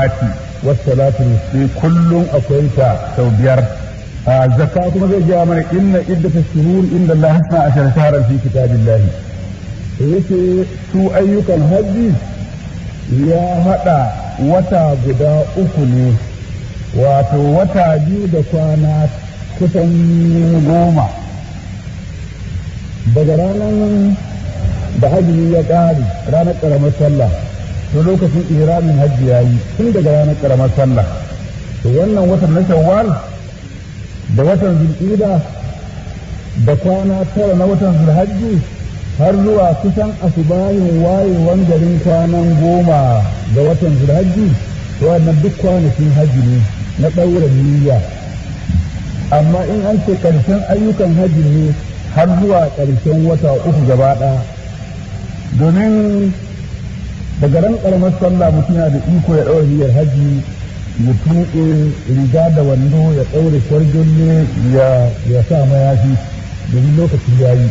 salawati was salatu sai kullum akwai ta sau biyar zakka kuma zai gaya mana inna iddata shuhur inda Allah hasna ashara shahran fi kitabillahi yace su ayyukan hajji ya hada wata guda uku ne wato wata biyu da kwana kusan goma daga ranar da hajji ya ƙare ranar ƙaramar sallah to lokacin ihramin hajji ya yi tun daga ranar ƙaramar sallah to wannan watan na shawwal da watan zulƙida da kwana tara na watan zulhajji har zuwa kusan asubahin wayewan garin kwanan goma ga watan zulhajji to wannan duk kwanakin hajji ne na ɗaura niyya amma in an ce ƙarshen ayyukan hajji ne har zuwa ƙarshen wata uku gaba ɗaya domin daga ran ƙaramar sallah mutum yana da iko ya ɗaura niyyar hajji ya tuƙe riga da wando ya ɗaure kwarjolle ya sa mayafi domin lokaci ya yi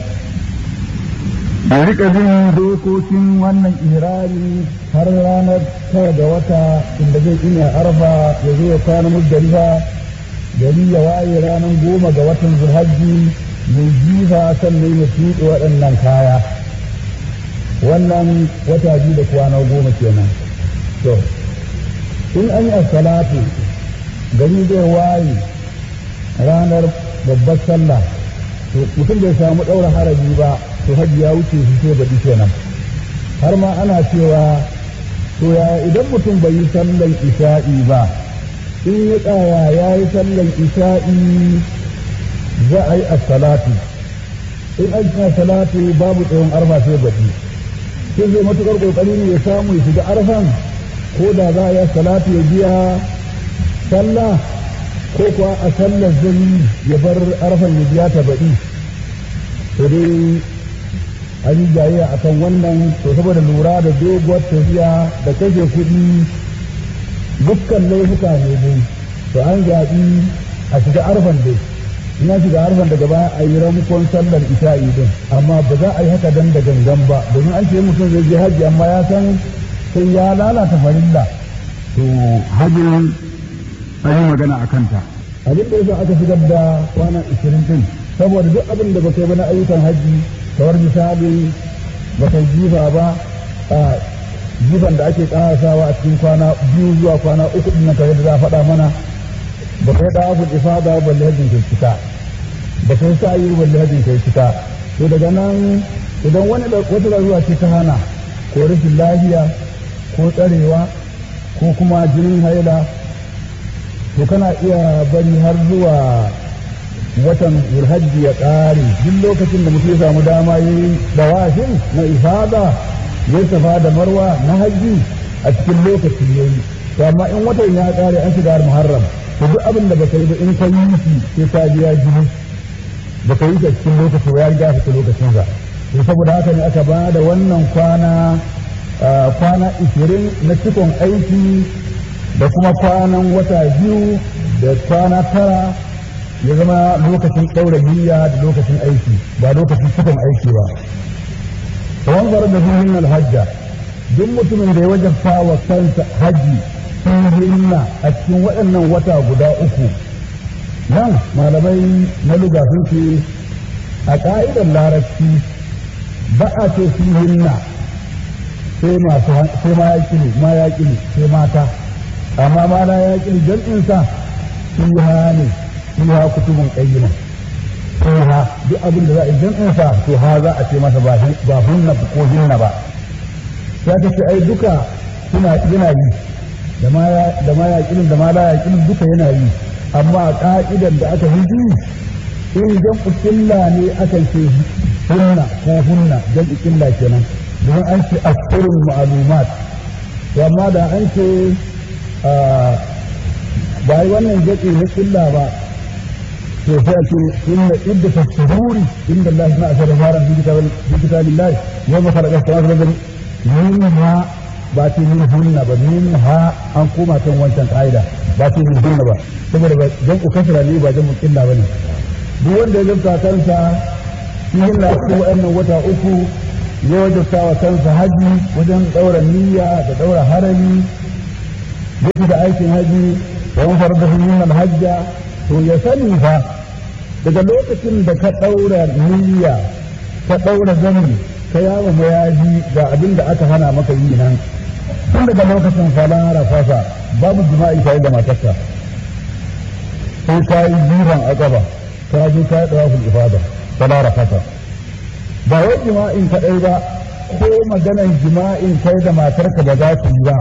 a rika bin dokokin wannan irari har ranar tara ga wata inda zai ina arfa ya zo ya kwana muzdalifa gari ya waye ranar goma ga watan zulhajji mai jifa sannan ya tuɗe waɗannan kaya wannan wata biyu da kwana goma kenan to in an yi salatu gari zai waye ranar babbar sallah to mutum bai samu ɗaura harabi ba to hajji ya wuce shi sai baɗi kenan har ma ana cewa to ya idan mutum bai yi sallan isha'i ba in ya tsaya ya yi sallan isha'i za a yi salatu in an yi salatu babu tsayon arfa sai baɗi sai zai matuƙar ƙoƙari ne ya samu ya shiga arfan ko da za a yi salatu ya biya sallah ko kuwa a sallar zai ya bar arfan ya biya ta baɗi to dai an yi jayayya a kan wannan to saboda lura da doguwar tafiya da kashe kuɗi dukkan laifuka ne dai to an zaɓi a shiga arfan dai ina shiga arfan daga baya a yi ramukon sallar isha'i din amma ba za a yi haka dan da gangan ba domin an ce mutum zai je hajji amma ya san sai ya lalata farilla to hajjin an yi magana a kanta abin da yasa aka shigar da kwana ishirin din saboda duk abin da ba kai ba na ayyukan hajji kamar misali ba kai jifa ba a jifan da ake karasawa a cikin kwana biyu zuwa kwana uku din nan kare da za a faɗa mana ba kai da abu ifada balle hajjin kai cika ba kai sa yi balle hajjin kai cika to daga nan idan wani wata larura ce ta hana ko rashin lafiya ko tsarewa ko kuma jinin haila to kana iya bari har zuwa watan zulhajji ya ƙare duk lokacin da mutum ya samu dama yi dawashin na ifada ya safa da marwa na hajji a cikin lokacin ya yi to amma in watan ya ƙare an shiga muharram to duk abin da baka yi ba in ka yi shi sai ka biya jini baka yi shi a cikin lokaci ba ya riga fita lokacin sa to saboda haka ne aka ba da wannan kwana kwana ishirin na cikon aiki da kuma kwanan wata biyu da kwana tara ya zama lokacin ɗaura niyya da lokacin aiki ba lokacin cikon aiki ba tsawon zarar da zuhin alhajja duk mutumin da ya wajabta wa kansa haji hinna a cikin waɗannan wata guda uku nan malamai na luga sun ce a ƙa'idar larabci ba a ce hinna sai masu sai ma ya ma ya sai mata amma ma na ya ƙili jam'insa fiha ne fiha kutubun qayyima fiha duk abin da za a yi jam'insa to ha za a ce masa ba hunna ko hinna ba ya ta ce ai duka suna yana yi da ma ya da ma ya ƙilin da ma la ya ƙilin duka yana yi amma a ka'idan da aka hiji in jam'u ƙilla ne akan ce hunna ko hunna jam'u ƙilla kenan domin an ce asirul ma'lumat amma da an ce ba yi wannan jaɗi na ƙilla ba to sai ce inna idda tasduri inda Allah na asara fara fi kitabin fi kitabillahi wa ma khalaqa samawati wal arda minha ba ce min hunna ba min ha an koma kan wancan ka'ida ba ce min hunna ba saboda ba jan ku kasara ne ba jan ƙilla ba ne duk wanda ya zanta kansa shi hinna cikin wa'annan wata uku ya wajabta wa kansa haji wajen ɗaura niyya da ɗaura harami yake da aikin haji wa man farada fi min hajja to ya sani fa daga lokacin da ka daura niyya ka daura zani ka yawo mayaji ga abin da aka hana maka yi nan tun daga lokacin fala rafasa babu jima'i tare da matarka sai ka yi jiran akaba ka je ka yi dawafin ifada fala rafasa ba wai jima'in kaɗai ba ko maganan jima'in kai da matarka ba za su yi ba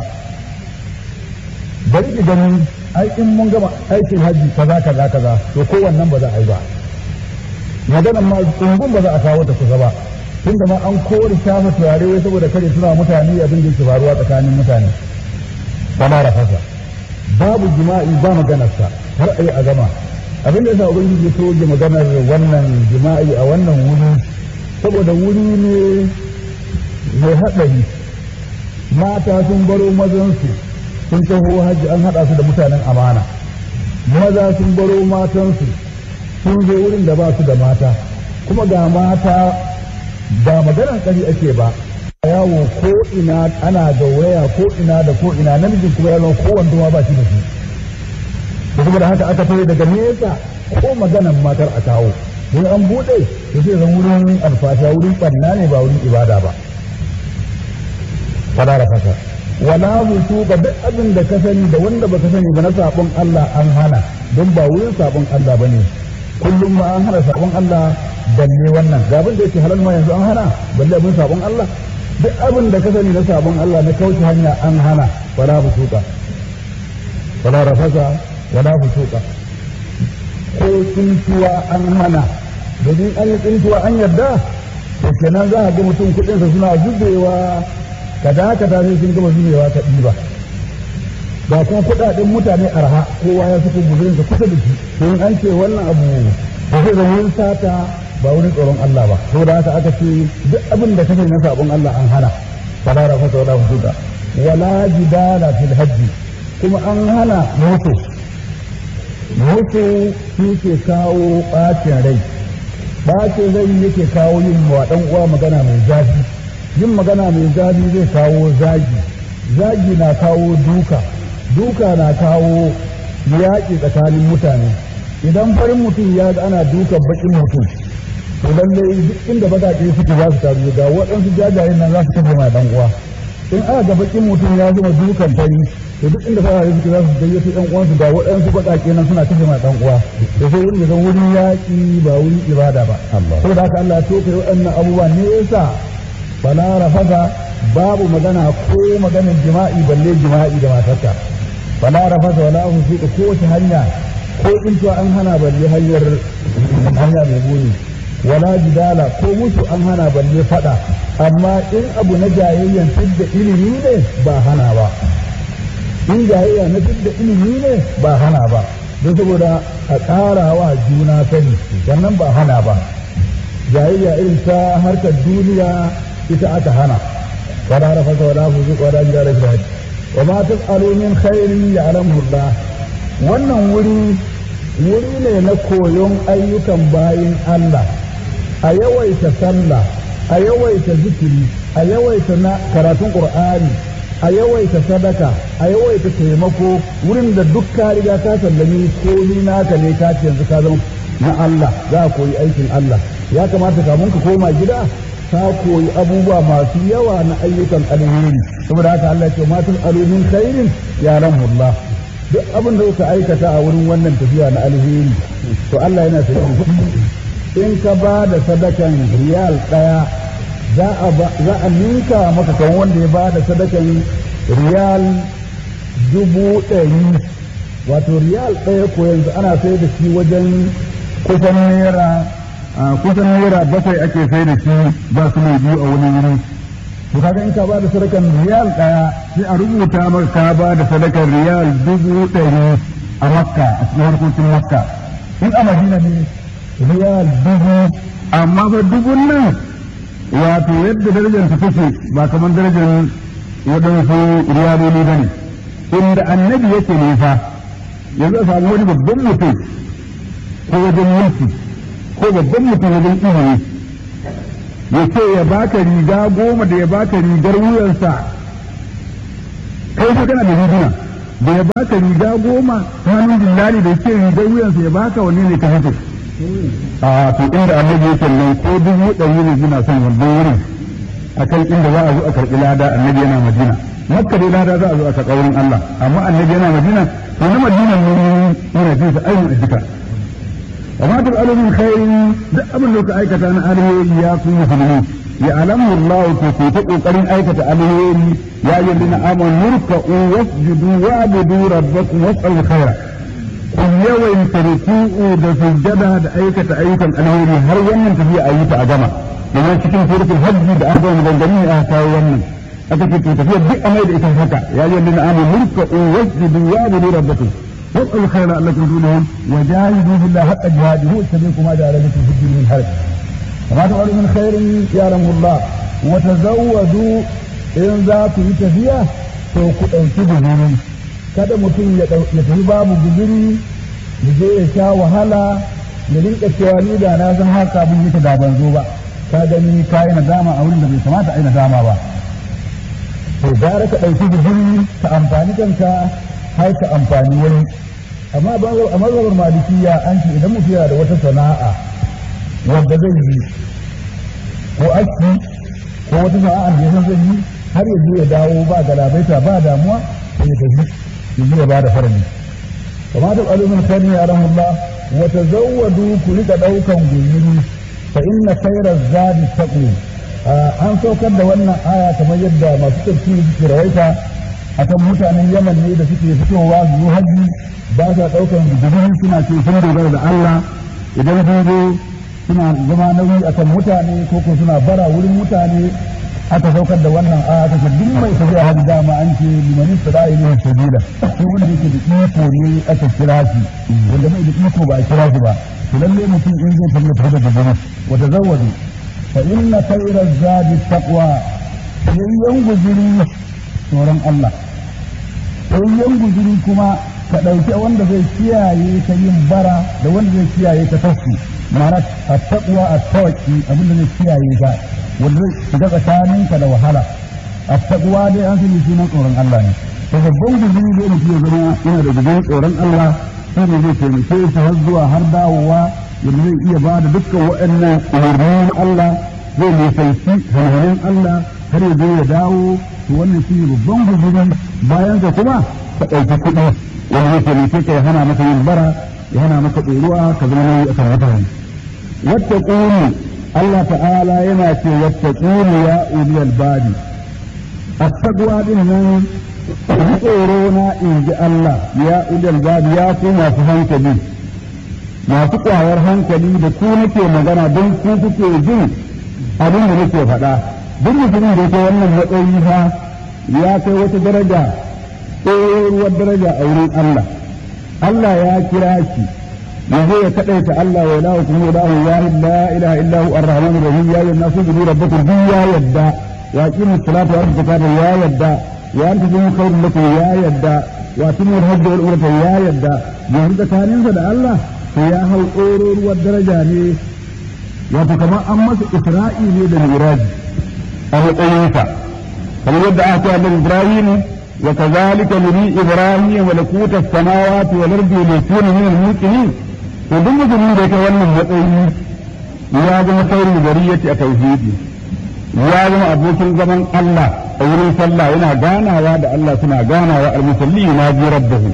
bari ki gani ai in mun gama aikin haji kaza kaza kaza to ko wannan ba za a yi ba maganan ma tsungun ba za a kawo ta kusa ba tunda ma an kore shafa turare wai saboda kare suna mutane abin da yake faruwa tsakanin mutane fala rafasa babu jima'i ba maganarsa har a yi a gama abin da yasa ubangiji ya soke maganar wannan jima'i a wannan wuri saboda wuri ne mai haɗari mata sun baro mazansu sun taho hajji an haɗa su da mutanen amana maza sun baro matansu sun zo wurin da ba su da mata kuma ga mata ba maganar ƙari ake ba yawo ko ina ana da waya ko ina da ko ina namijin kuma yawon kowanne ma ba shi da shi da saboda haka aka fara daga nesa ko maganan matar a kawo in an buɗe to sai zan wurin alfasha wurin ɓanna ne ba wurin ibada ba fada da fata wala hutu ga duk abin da ka sani da wanda baka sani ba na sabon Allah an hana don ba wurin sabon Allah bane kullum ma an hana sabon Allah balle wannan ga abin da yake halal ma yanzu an hana balle abin sabon Allah duk abin da ka sani na sabon Allah na kauce hanya an hana wala fusuka wala rafasa wala fusuka ko tsintuwa an hana domin an yi tsintuwa an yarda to kenan za a ga mutum kuɗinsa suna zubewa kada kada sai sun gama zubewa ta ɗiba ga kuma kuɗaɗen mutane arha kowa ya suka guzurin ka kusa da shi to in an ce wannan abu ba zai zama wurin sata ba wurin tsoron Allah ba saboda haka aka ce duk abin da kake na sabon Allah an hana fala rafata wala fusuka wala jidala fil hajji kuma an hana mutu mutu shi ke kawo ɓacin rai ɓacin rai yake kawo yin wa ɗan uwa magana mai zafi yin magana mai zafi zai kawo zagi zagi na kawo duka duka na kawo yaƙi tsakanin mutane idan farin mutum ya ga ana dukan baƙin mutum to lallai duk inda baƙaƙe suke za su taru ga waɗansu jajayen nan za su kafa ma ɗan uwa in aka ga baƙin mutum ya zama dukan fari to duk inda fara suke za su gayyato ɗan uwansu ga waɗansu baƙaƙe nan suna kashe ma ɗan uwa da sai wurin zan wurin yaƙi ba wurin ibada ba saboda haka Allah ya tofe waɗannan abubuwa ne yasa bala rafasa babu magana ko maganar jima'i balle jima'i da matarka bala rafasa wala husuka ko wace hanya ko tsintuwa an hana balle hanyar hanya mai muni wala jidala ko musu an hana balle fada amma in abu na jayayyan fidda ilimi ne ba hana ba in jayayya na fidda ilimi ne ba hana ba don saboda a ƙara wa juna sani wannan ba hana ba jayayya irin ta harkar duniya ita aka hana wala rafasa wala fuzuq wala jidala fil hajj wa ma tas'alu min khairin ya'lamu Allah wannan wuri wuri ne na koyon ayyukan bayin Allah a yawaita sallah a yawaita zikiri a yawaita na karatun qur'ani a yawaita sadaka a yawaita taimako wurin da duk ka riga ka sallami komi naka ne ka ce yanzu ka zama na Allah za a koyi aikin Allah ya kamata kamun ka koma gida ka koyi abubuwa masu yawa na ayyukan alheri saboda haka Allah ya ce matul alumin khairin ya Allah duk abin da kuka aikata a wurin wannan tafiya na alheri to Allah yana sanin in ka ba da sadakan riyal ɗaya za a ninka maka kan wanda ya ba da sadakan riyal dubu ɗari wato riyal ɗaya ko yanzu ana sai da shi wajen kusan naira kusan naira bakwai ake sai da shi ba su mai biyu a wani wuri to kaga in ka ba da sadakan riyal ɗaya sai a rubuta maka ka ba da sadakan riyal dubu ɗari a makka a cikin harkokin makka in a madina ne riyal dubu amma fa dubun nan wato yadda darajar ta take ba kamar darajar waɗansu riyaloli ba ne inda annabi yake ne fa yanzu a samu wani babban mutum ko wajen mulki ko babban mutum wajen ilimi ya ce ya baka riga goma da ya baka rigar wuyansa kai fa kana da riguna da ya baka riga goma hannun dillali da ke rigar wuyansa ya baka wani ne ka hito a to inda annabi yake nan ko dubu ɗari ne suna son wannan wurin akan inda za a zo a karɓi lada annabi yana madina makka dai lada za a zo a karɓa wurin Allah amma annabi yana madina to na madina ne yana jin sa ayyukan addika amma duk alamin khairin duk abin da ka aikata na alheri ya ku musulmi ya alamu Allah ko ku ta kokarin aikata alheri ya yi lina amon nurka'u wasjudu wa'budu rabbakum was'al khaira ku yawaita ruku'u da sujjada da aikata ayyukan alheri har wannan tafiya a yi ta a gama domin cikin suratul hajji da aka yi gangami a kawo wannan aka ce tafiya duk amai da ita haka ya yi lina amon nurka'u wasjudu wa'budu rabbakum واسألوا الخير لعلكم تفلحون وجاهدوا في الله حق جهاده اتبعكم ما جعل لكم في الدين من حرج وما تفعلوا من خير يعلمه الله وتزودوا إن ذاك يتفيا to ku ɗauki guzuri kada mutum ya tafi babu guzuri ya je ya sha wahala ya rinka cewa ni da na san haka abin yake da ban zo ba ka gani ka yi nadama a wurin da bai kamata a yi nadama ba to gara ka ɗauki guzuri ka amfani kanka har ka amfani wani amma a mazhabar malikiya an ce idan mutum yana da wata sana'a wanda zai yi ko aski ko wata sana'a da ya zai yi har ya ya dawo ba galabaita ba damuwa sai ya tafi ya je ya bada farani kama da alumin khairi ya rahullah wa tazawwadu ku rika daukan guzuri fa inna khayra zadi taqwa an saukar da wannan aya kamar yadda masu tafsiri suke rawaita akan mutanen yaman ne da suke fitowa su yi haji ba sa ɗaukan gudun suna ce sun dogara da Allah idan sun zo suna zama nauyi akan mutane ko ko suna bara wurin mutane aka saukar da wannan aya ta duk mai tafiya haji dama an ce limanin sada'i ne sabila ko wanda yake da iko ne aka kira shi wanda mai da iko ba a kira shi ba to lalle mutum in zai tafi tafi da gudun wata zawwadu fa inna khayra zadi taqwa yayyan guzuri tsoron Allah yan guzuri kuma ka ɗauki wanda zai kiyaye ka yin bara da wanda zai kiyaye ka tafi ma'ana a taɓuwa a tawaki abin da zai kiyaye ka wanda zai shiga tsakaninka da wahala a taɓuwa dai an sani sunan tsoron Allah ne to babban guzuri zai mutu ya zama yana da guzurin tsoron Allah shi ne zai taimake shi har zuwa har dawowa yadda zai iya ba da dukkan waɗannan umarnin Allah zai nisanci hanhanin Allah har ya zo ya dawo to wannan shi ne babban guzuri bayan ka kuma ka ɗauki kuɗi wanda zai taimake ka ya hana maka yin bara ya hana maka ɗoruwa ka zama nauyi a kan mutane wata ƙuni Allah ta'ala yana ce wata ƙuni ya uliyal badi a tagwa din nan tsoro na in ji Allah ya uliyal badi ya ku masu hankali masu ƙwayar hankali da ku nake magana don ku kuke jin abin da nake faɗa duk mutumin da yake wannan matsayi fa ya kai wata daraja tsohuwar daraja a wurin Allah Allah ya kira shi yanzu ya kaɗaita Allah wa ilahu kuma ilahu wahid la ilaha illa hu ar-rahman ar-rahim ya yi nasu bi rabbakum bi ya yadda wa aqimu salata wa atu zakata ya yadda wa anta bi khairun lakum ya yadda wa atimu al-hajj wal umrata ya yadda yanzu tsakaninsa da Allah to ya hau tsohuwar daraja ne wato kamar an masa isra'i ne da miraji a matsayinsa kamar yadda aka ce annabi Ibrahim wa kazalika nuri Ibrahim malakuta samawati wal ardi yakuna min al muqinin to duk mutumin da yake wannan matsayi ya zama saurin gariyati a tauhidi ya zama abokin zaman Allah a wurin sallah yana ganawa da Allah suna ganawa al-musalli na ji rabbahu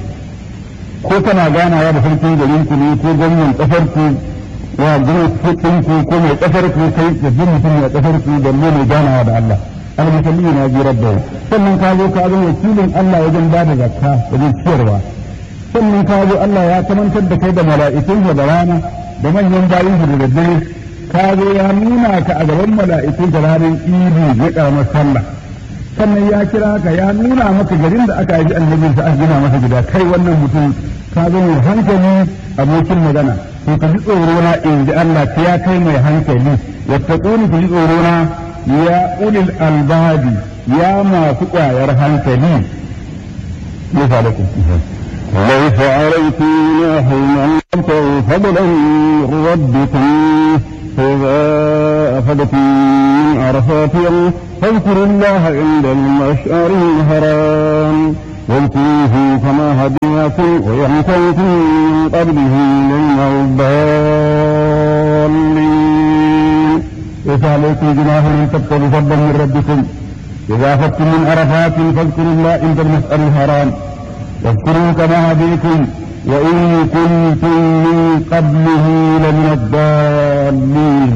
ko kana ganawa da sarkin garin ku ne ko gwamnan kasar ku wa gurin ku ko mai kasar ku kai da jin mutum mai kasar ku da mai ganawa da Allah al-musalli na ji rabbahu sannan ka zo ka zama wakilin Allah wajen ba da zakka wajen ciyarwa sannan ka zo Allah ya kamantar da kai da mala'ikun da rana da manyan bayin da daddare ka zo ya nuna ka a gaban mala'ikun da ranar idi ya karamar sallah sannan ya kira ka ya nuna maka garin da aka yi annabin sa aka gina masa gida kai wannan mutum ka zo mai hankali abokin magana to ka ji tsoro na in ji Allah ta ya kai mai hankali wattaquni ku ji tsoro na ya ulil albabi ya masu kwayar hankali ya lakum ليس عليكم جناح أن تبتغوا فضلا من ربكم فإذا أخذتم من عرفات فاذكروا الله عند المشعر الحرام واذكروه كما هديكم وإن كنتم من قبله لمن الضالين ليس عليكم جناح ان تبتغوا فضلا من ربكم اذا افدتم من عرفات فاذكروا الله عند المسأل الحرام واذكروا كما هديكم وان كنتم من قبله لمن الضالين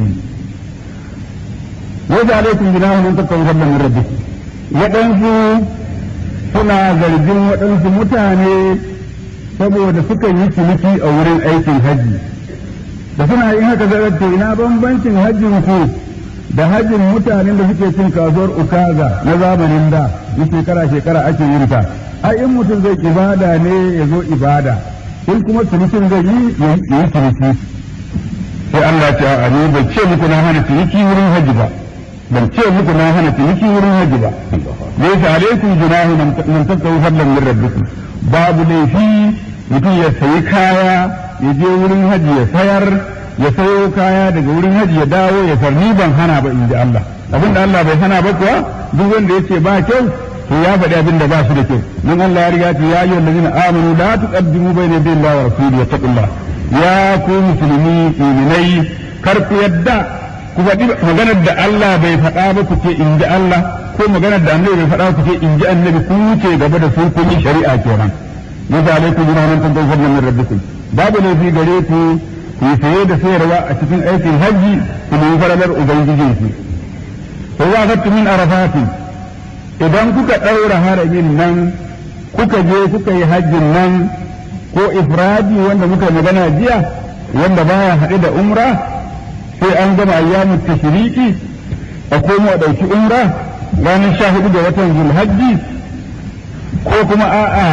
ليس عليكم جناح ان تبتغوا فضلا من ربكم waɗansu suna zargin waɗansu mutane saboda suka yi ciniki a wurin aikin hajji da suna yin haka zai to ina bambancin hajjin ku da hajjin mutanen da suke cin kasuwar ukaga na zamanin da na shekara shekara ake yin ta ai in mutum zai ibada ne ya zo ibada in kuma cinikin zai yi ya yi ciniki sai Allah ce a ne bai ce muku na hana ciniki wurin hajji ba ban ce muku na hana ciniki wurin hajji ba laysa alaikum junahu man tattawu fadlan min rabbikum babu laifi mutum ya sayi kaya ya je wurin haji ya sayar ya sayo kaya daga wurin haji ya dawo ya farni ban hana ba in ji Allah abin da Allah bai hana ba kuwa duk wanda yace ba kyau to ya faɗi abin da ba shi da kyau don Allah ya riga ce ya ayyuhal ladina amanu la tuqaddimu bayna yaday Allah wa rasulihi wattaqullah ya ku musulmi mu'minai kar ku yadda ku faɗi maganar da Allah bai faɗa ba ku ce in ji Allah ko maganar da annabi bai faɗa ku ce in ji annabi ku wuce gaba da su kun yi shari'a kenan yadda alaikum jinanan tantan fadlan min rabbikum babu laifi gare ku ku yi saye da sayarwa a cikin aikin hajji ku nemi faralar ubangijin ku sai za ka min arafati idan kuka ɗaura haramin nan kuka je kuka yi hajjin nan ko ifradi wanda muka magana jiya wanda baya haɗe da umra sai an gama ayyamin tashriki a komo a ɗauki umra ranar sha hudu ga watan zulhajji ko kuma a'a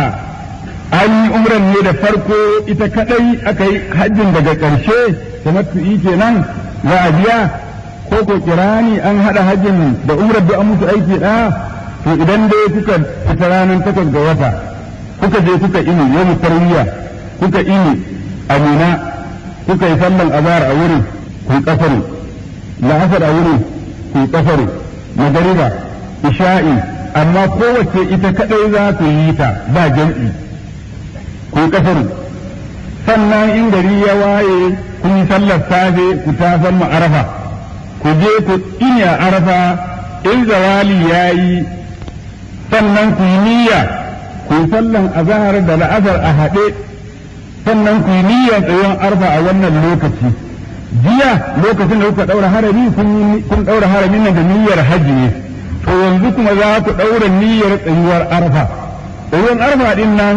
an yi umran ne da farko ita kadai aka yi hajjin daga ƙarshe tamattu'i kenan za a biya ko ko kirani an hada hajjin da umrar da an musu aiki ɗaya to idan dai kuka fita ranar takwas ga wata kuka je kuka ini yau tarwiya kuka ini amina kuka yi sallan azhar a wurin ku yi kafaru la'asar a wurin ku yi kafaru magariba isha'i amma kowace ita kadai za ku yi ta ba jam'i ku kafaru sannan in gari ya waye kun yi sallar safe ku ta mu arafa ku je ku inya arafa in zawali ya yi sannan ku yi niyya ku yi sallan azahar da la'azar a haɗe sannan ku yi niyyar tsayon arfa a wannan lokaci jiya lokacin da kuka ɗaura harami kun ɗaura haramin nan da niyyar hajji ne to yanzu kuma za ku ɗaura niyyar tsayuwar arfa tsayuwar arfa ɗin nan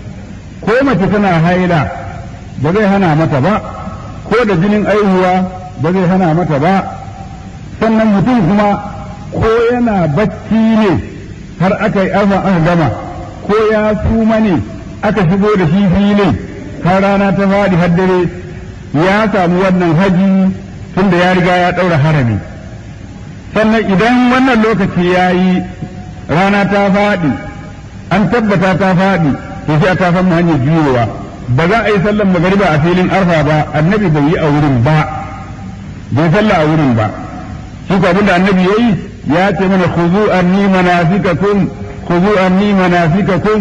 ko mace tana haila ba zai hana mata ba ko da jinin aihuwa ba zai hana mata ba sannan mutum kuma ko yana bacci ne har aka yi arfa aka gama ko ya suma ne aka shigo da shi filin har rana ta faɗi har dare ya samu wannan haji tunda ya riga ya ɗaura harami sannan idan wannan lokaci ya yi rana ta faɗi an tabbata ta faɗi to sai ta san hanyar juyowa ba za a yi sallan magariba a filin arfa ba annabi bai yi a wurin ba bai salla a wurin ba shi ko abinda annabi yayi ya ce mana khuzu anni manasikakum khuzu anni manasikakum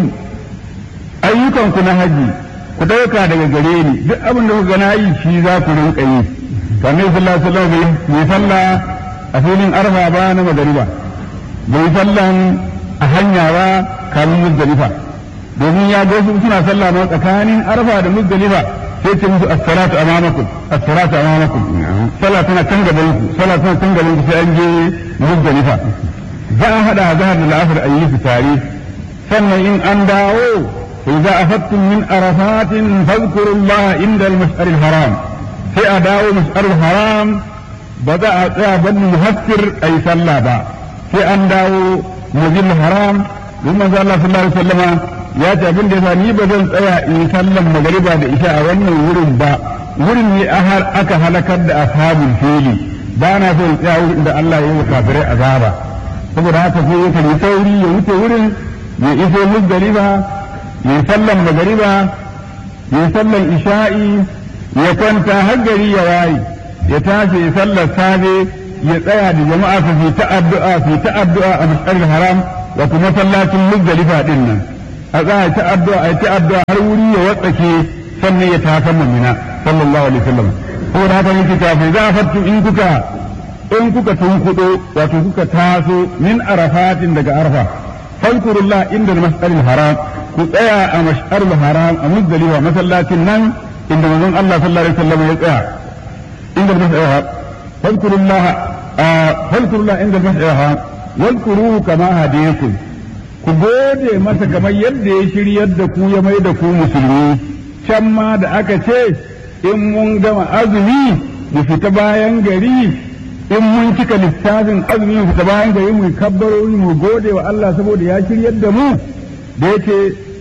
ayyukan ku na haji ku dauka daga gare ni duk abin da kuka na yi shi za ku rinka yi to annabi sallallahu alaihi wasallam bai salla a filin arfa ba na magariba bai sallan a hanya ba kamin muzdalifa domin ya ga su suna sallah ma tsakanin arfa da muzdalifa sai ce musu as-salatu amamakum as-salatu amamakum sallah tana kan gaban ku sallah tana kan gaban ku sai an je muzdalifa za a hada zahar da la'asar a yi su tare sannan in an dawo idza afattum min arafatin fadhkurullaha inda al-mash'ar al-haram sai a dawo mash'ar al-haram ba za a tsaya ban muhassir ayi sallah ba sai an dawo mazil haram don manzo Allah sallallahu alaihi wasallama ya ce abin da yasa ni ba zan tsaya in sallan magariba da isha a wannan wurin ba wurin ne aka halakar da ashabul fili ba na so in tsaya wurin da Allah ya yi wa kafirai azaba saboda haka sai ya yi sauri ya wuce wurin ya iso muzdalifa ya yi sallan magariba ya yi sallan isha'i ya kwanta har gari ya waye ya tashi ya sallar safe ya tsaya da jama'a su fi ta addu'a fi ta addu'a a mas'ar haram wato masallacin muzdalifa din nan a za a ta addu'a a ta addu'a har wuri ya watsake sannan ya tafi mamina sallallahu alaihi wasallam saboda haka yake ta fa za fattu in kuka in kuka tunkudo wato kuka taso min arafatin daga arfa fadkurullah inda mas'alil haram ku tsaya a mash'arul haram a muzdalifa masallacin nan inda manzon Allah sallallahu alaihi wasallam ya tsaya inda mas'alil haram fadkurullah fadkurullah inda mas'alil haram wadkuruhu kama hadayakum ku gode masa kamar yadda ya shiryar da ku ya mai da ku musulmi can ma da aka ce in mun gama azumi mu fita bayan gari in mun cika littafin azumi mu fita bayan gari mu kabbarori mu gode wa Allah saboda ya shiryar da mu da yake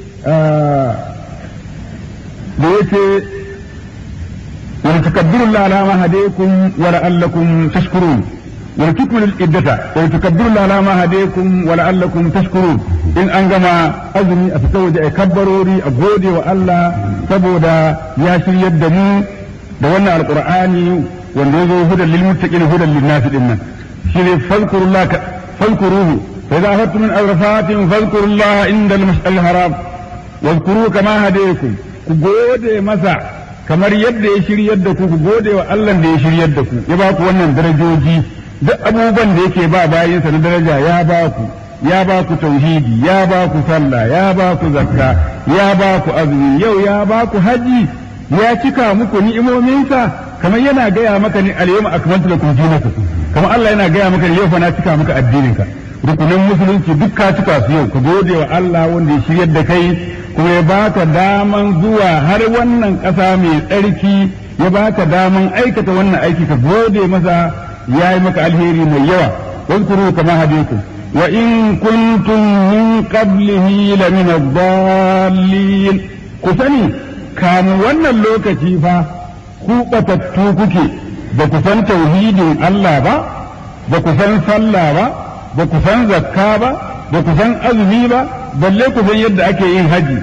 da yake wa takabbiru la ala ma hadaykum wa la'allakum tashkurun wa tukmilu al-iddata wa tukabbiru la ala ma hadaykum wa la'allakum tashkurun in an gama azumi a fita waje a kabbarori a gode wa Allah saboda ya shiryar da mu da wannan alqur'ani wanda yazo hudan lil muttaqin hudan lin nas din nan shine fadhkurullah fadhkuruhu fa idza afattum min arfatin fadhkurullah inda al-mash'al haram wadhkuru kama hadaykum ku gode masa kamar yadda ya shiryar da ku ku gode wa Allah da ya shiryar da ku ya ba ku wannan darajoji duk abubuwan da yake ba bayinsa na daraja ya ba ku ya ba ku tauhidi ya ba ku sallah ya ba ku zakka ya ba ku azumi yau ya ba ku haji ya cika muku ni'imominsa kamar yana gaya maka ni al-yawma akmaltu lakum dinakum kamar Allah yana gaya maka yau fa na cika maka addininka rukunin musulunci duk ka cika su yau ka gode wa Allah wanda ya shiryar da kai kuma ya baka daman zuwa har wannan ƙasa mai tsarki ya baka daman aikata wannan aiki ka gode masa ya yi maka alheri mai yawa واذكروا كما هديكم وإن كنتم من قبله لمن الضالين كسني كان وانا اللوكتي فا كوبة kuke ba ku san tauhidin Allah ba ba ku san sallah ba ba ku san zakka ba ba ku san azumi ba balle ku san yadda ake yin haji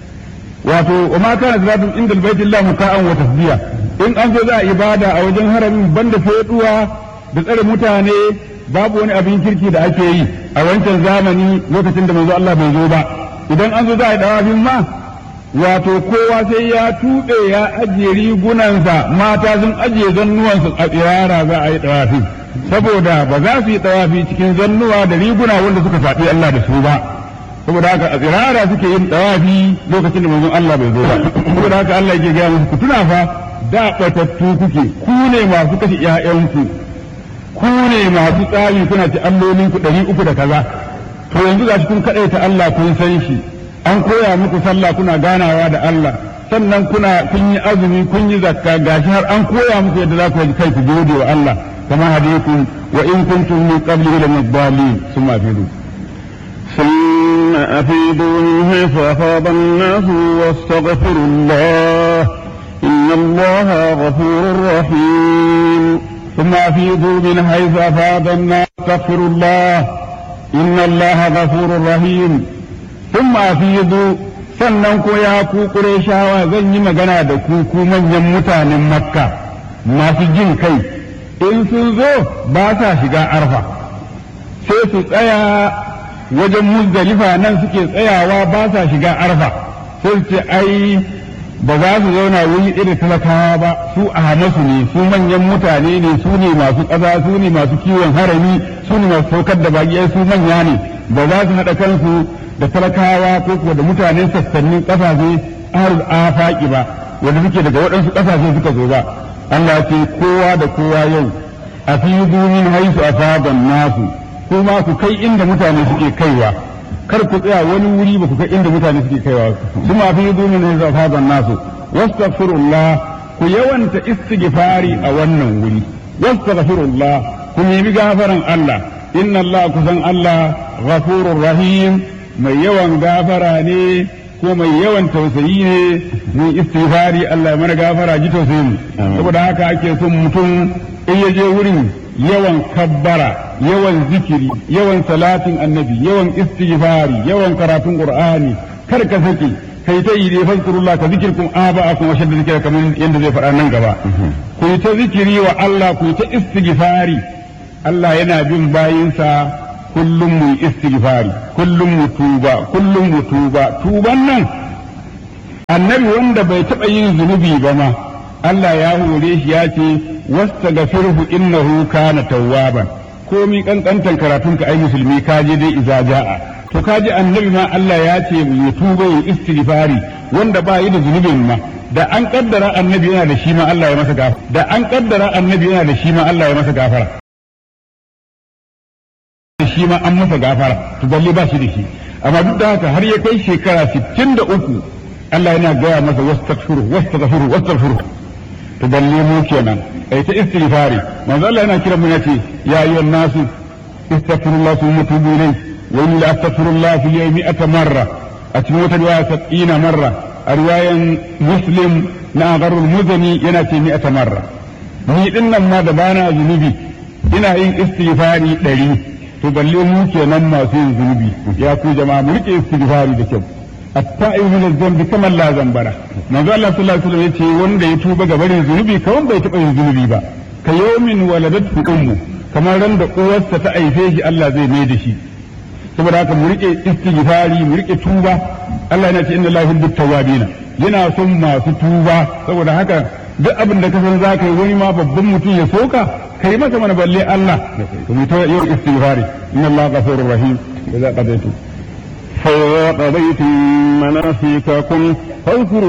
wato wa ma kana zalatun inda albaytillah muka'an wa tasbiya in an zo za a ibada a wajen haramin banda feduwa da tsare mutane babu wani abin kirki da ake yi a wancan zamani lokacin da manzo Allah bai zo ba idan an zo za a yi dawafin ma wato kowa sai ya tuɓe ya ajiye rigunansa mata sun ajiye zannuwansu a tsirara za a yi dawafi saboda ba za su yi dawafi cikin zannuwa da riguna wanda suka faɗi Allah da su ba saboda haka a tsirara suke yin dawafi lokacin da manzon Allah bai zo ba saboda haka Allah yake gaya musu ku tuna fa da batattu kuke ku ne masu kashe ƴaƴanku ku ne masu tsari kuna ci allolin ku ɗari uku da kaza to yanzu ga kun kaɗaita Allah kun san shi an koya muku sallah kuna ganawa da Allah sannan kuna kun yi azumi kun yi zakka gashi har an koya muku yadda za ku yi kai ku gode wa Allah kama hadaykum wa in kuntum min qablihi la mudallin summa afidu ثم أفيدوا من حيث أفاض الناس واستغفروا الله إن الله غفور رحيم ثم أفيضوا من حيث أفاض الناس واستغفروا الله إن الله غفور رحيم ثم أفيضوا sannan ko ya ku Qurayshawa zan yi magana da ku ku manyan mutanen Makka masu jin kai in sun zo ba sa shiga arfa sai su tsaya wajen muzdalifa nan suke tsayawa ba sa shiga arfa sai su ce ai ba za su zauna wuri irin talakawa ba su a hamasu ne su manyan mutane ne su ne masu ƙasa su ne masu kiwon harami su ne masu saukar da baƙi su manya ne ba za su haɗa kansu da talakawa ko kuwa da mutanen sassanin ƙasashe ahlul afaki ba wanda suke daga waɗansu ƙasashe suka zo ba Allah ce kowa da kowa yau a fi min haisu a fadan nasu kuma ku kai inda mutane suke kaiwa kar ku tsaya wani wuri ba ku kai inda mutane suke kaiwa kuma fi min haisu a fadan nasu wastaghfirullah ku yawanta istighfari a wannan wuri wastaghfirullah ku nemi gafaran Allah inna Allah kusan Allah ghafurur rahim mai yawan gafara ne ko mai yawan tausayi ne mun istighfari Allah ya mana gafara ji tausayin saboda haka ake son mutum in ya je wurin yawan kabbara yawan zikiri yawan salatin annabi yawan istighfari yawan karatun qur'ani kar ka sake kai ta yi dai fazkurullah ka zikirkum aba'akum wa shadda zikra kamar yanda zai faɗa nan gaba ku yi ta zikiri wa Allah ku yi ta istighfari Allah yana bin bayinsa kullum mu yi istighfari kullum mu tuba kullum mu tuba tuban nan annabi wanda bai taɓa yin zunubi ba ma Allah ya hore shi ya ce wastaghfirhu innahu kana tawwaban komi kankantan karatun ka ai musulmi ka je dai iza ja'a to ka ji annabi ma Allah ya ce ya tuba ya istighfari wanda ba yi da zunubin ma da an kaddara annabi yana da shi ma Allah ya masa gafara da an kaddara annabi yana da shi ma Allah ya masa gafara shi ma an masa gafara to balle ba shi da shi amma duk da haka har ya kai shekara 63 Allah yana gaya masa wastaghfiru wastaghfiru wastaghfiru to balle mu kenan ai ta istighfari manzo Allah yana kira mu yace ya ayyuhan nasu istaghfirullah thumma tubu ilayhi wa inni la astaghfirullah fi yawmi ata marra a cikin wata riwaya 70 marra a riwayan muslim na agharul muzani yana ce mi ata marra ni din nan ma da bana zunubi ina yin istighfari ɗari to balle mu kenan masu yin zunubi ya ku jama'a mu rike istighfari da kyau التائب من الذنب كما لا ذنب له manzo Allah sallallahu alaihi wasallam yace wanda ya tuba ga barin zunubi kawan bai taba yin zunubi ba ka yawmin waladatu ummu kamar ran da uwarsa ta aife shi Allah zai mai da shi saboda haka mu rike istighfari mu rike tuba Allah yana ce inna lillahi wa tawwabina yana son masu tuba saboda haka duk abin da ka san za ka yi wani ma babban mutum ya soka kai masa mana balle Allah to mu ta yau istighfari inna Allah ghafurur rahim idza qadaytu فإذا قضيتم مناسككم فاذكروا